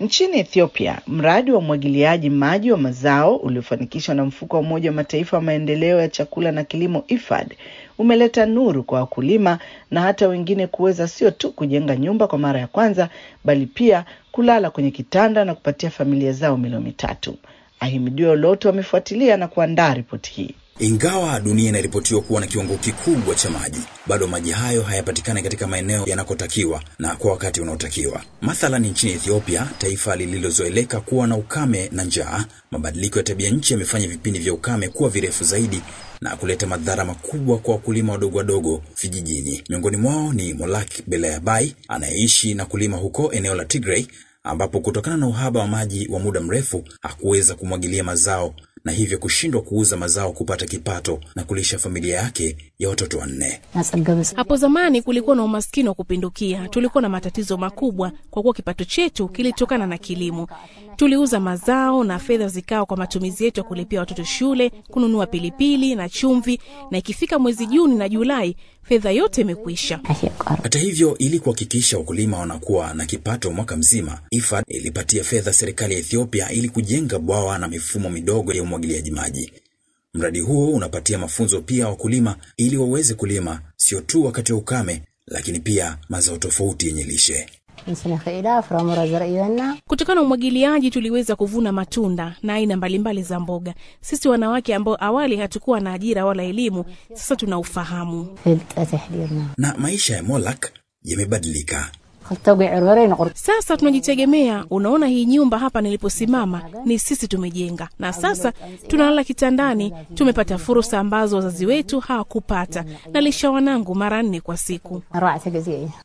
Nchini Ethiopia, mradi wa umwagiliaji maji wa mazao uliofanikishwa na mfuko wa Umoja wa Mataifa wa maendeleo ya chakula na kilimo IFAD umeleta nuru kwa wakulima na hata wengine kuweza sio tu kujenga nyumba kwa mara ya kwanza, bali pia kulala kwenye kitanda na kupatia familia zao milo mitatu. Ahimidiwe Oloto amefuatilia na kuandaa ripoti hii. Ingawa dunia inaripotiwa kuwa na kiwango kikubwa cha maji, bado maji hayo hayapatikani katika maeneo yanakotakiwa na kwa wakati unaotakiwa. Mathalan, nchini Ethiopia, taifa lililozoeleka kuwa na ukame na njaa, mabadiliko ya tabia nchi yamefanya vipindi vya ukame kuwa virefu zaidi na kuleta madhara makubwa kwa wakulima wadogo wadogo vijijini. Miongoni mwao ni Molak Belayabai anayeishi na kulima huko eneo la Tigray, ambapo kutokana na uhaba wa maji wa muda mrefu hakuweza kumwagilia mazao na hivyo kushindwa kuuza mazao kupata kipato na kulisha familia yake ya watoto wanne. Hapo zamani kulikuwa na umaskini wa kupindukia. Tulikuwa na matatizo makubwa kwa kuwa kipato chetu kilitokana na kilimo. Tuliuza mazao na fedha zikawa kwa matumizi yetu ya kulipia watoto shule, kununua pilipili na chumvi, na ikifika mwezi Juni na Julai fedha yote imekwisha. Hata hivyo, ili kuhakikisha wakulima wanakuwa na kipato mwaka mzima, IFAD ilipatia fedha serikali ya Ethiopia ili kujenga bwawa na mifumo midogo ya umwagiliaji maji. Mradi huo unapatia mafunzo pia wakulima ili waweze kulima sio tu wakati wa ukame, lakini pia mazao tofauti yenye lishe. Kutokana na umwagiliaji tuliweza kuvuna matunda na aina mbalimbali za mboga. Sisi wanawake ambao awali hatukuwa na ajira wala elimu, sasa tuna ufahamu. Na maisha ya Molak yamebadilika. Sasa tunajitegemea. Unaona, hii nyumba hapa niliposimama ni sisi tumejenga, na sasa tunalala kitandani. Tumepata fursa ambazo wazazi wetu hawakupata. Nalisha wanangu mara nne kwa siku.